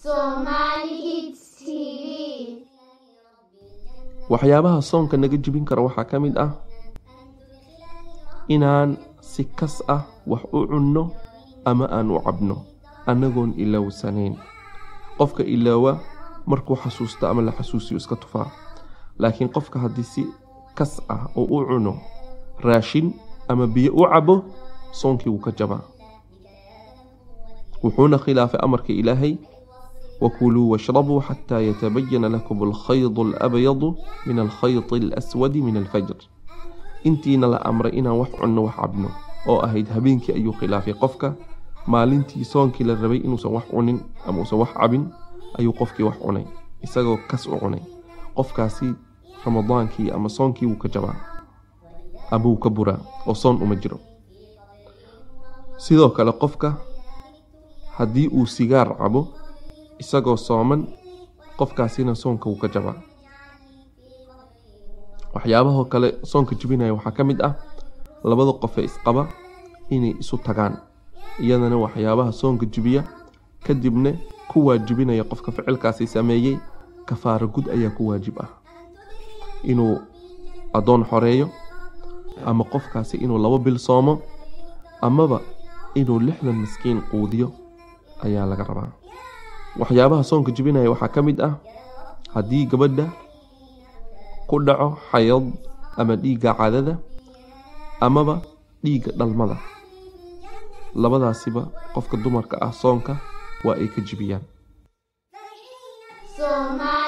Somali Hits TV. waxyaabaha soonka naga jebin kara waxaa ka mid ah inaan si kas ah wax u cunno ama aan u cabno annagoon ilowsanayn qofka iloowa markuu xasuusto ama la xasuusiyo iska tufaa laakiin qofka haddii si kas ah oo u cuno raashin ama biyo u cabo soonkii wuu ka jabaa wuxuuna khilaafay amarka ilaahay وكلوا واشربوا حتى يتبين لكم الخيط الأبيض من الخيط الأسود من الفجر intiina la amray inaan wax cunno wax cabno oo ahayd habeenkii ayuu khilaafay qofka maalintii soonkii la rabay inuusan wax cunin ama uusan wax cabin ayuu qofkii wax cunay isagoo kas u cunay qofkaasi ramadaankii ama soonkii wuu ka jabaa ama wuu ka buraa oo soon uma jiro sidoo kale qofka haddii uu sigaar cabo isagoo sooman qofkaasina soonka wuu ka jabaa waxyaabahoo kale soonka jebinaya waxaa ka mid ah labada qofee isqaba inay isu tagaan iyadana waxyaabaha soonka jebiya kadibna ku waajibinaya qofka ficilkaasi sameeyey kafaaro gud ayaa ku waajib ah inuu addoon xoreeyo ama qofkaasi inuu labo bil soomo amaba inuu lixdan miskiin quudiyo ayaa laga rabaa waxyaabaha soonka jebinaya waxaa ka mid ah haddii gabadha ku dhaco xayad ama dhiigga cadada amaba dhiigga dhalmada labadaasiba qofka dumarka ah soonka waa ay ka jebiyaan Somali